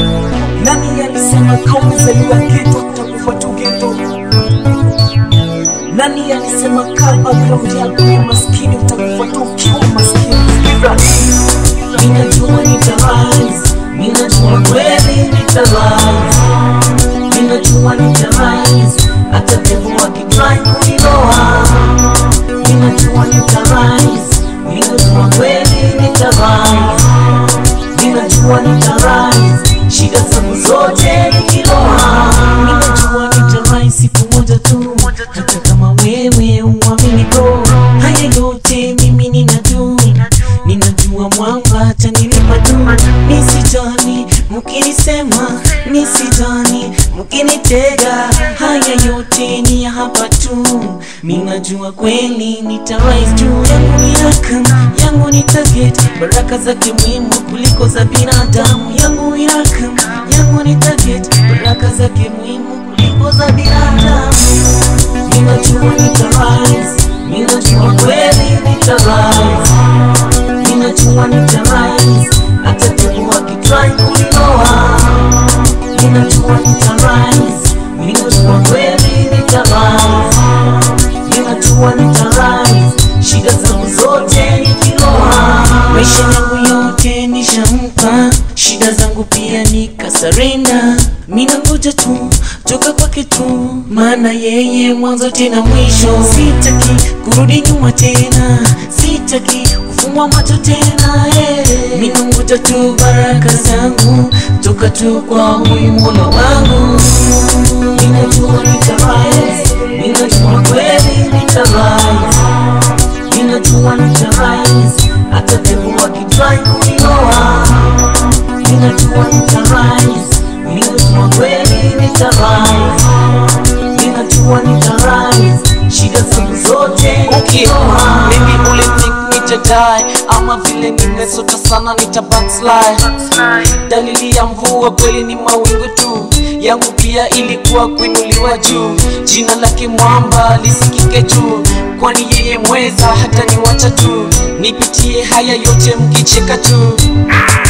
Nani alisema kama umezaliwa geto utakufa tu geto? Nani alisema kama background yako ni maskini utakufa tu ukiwa maskini? Sikiza, ninajua nitarise, ninajua kweli nitarise, ninajua nitarise, hata devil akitry kuniloa, ninajua nitarise, ninajua kweli nitarise, ninajua nitarise, shida zangu zote nikiloa, ninajua nitarise siku moja tu, hata kama wewe uamini bro, haya yote mimi ninajua, ninajua mwamba atanilipa tu, nisijani mkinisema, nisijani mkinitega, haya yote ni ya hapa tu, ninajua kweli nitarise juu yangu ni rakam, yangu ni target, baraka zake muhimu kuliko za binadamu, yangu ni rakam, yangu ni target, baraka zake muhimu kuliko za binadamu. Ninajua nitarise, ninajua kweli nitarise, ninajua nitarise, hata devil akitry kuninoa. Ninajua nitarise, ninajua kweli nitarise, ninajua nitarise, shida zangu zote nikiloa. Maisha yangu yote nishampa, shida zangu pia nikasarenda. Mina ngoja tu toka kwake tu, maana yeye mwanzo tena mwisho. Sitaki kurudi nyuma tena, sitaki kufungwa macho tena. Hey. Mina ngoja tu baraka zangu toka tu kwa huyu Mola wangu. Ninajua nitarise, ninajua kweli nitarise, ninajua nitarise, hata devil akitry kuninoa. Ninajua nitarise, ninajua kweli nitarise, ninajua nitarise, shida zangu zote Okay, nikiloa. maybe uli think nitadai ama vile nimesota sana nita backslide. Dalili ya mvua kweli ni mawingu tu, yangu pia ilikuwa kuinuliwa juu. Jina lake mwamba lisikike juu, kwani yeye mweza hata niwacha tu, nipitie haya yote mkicheka tu.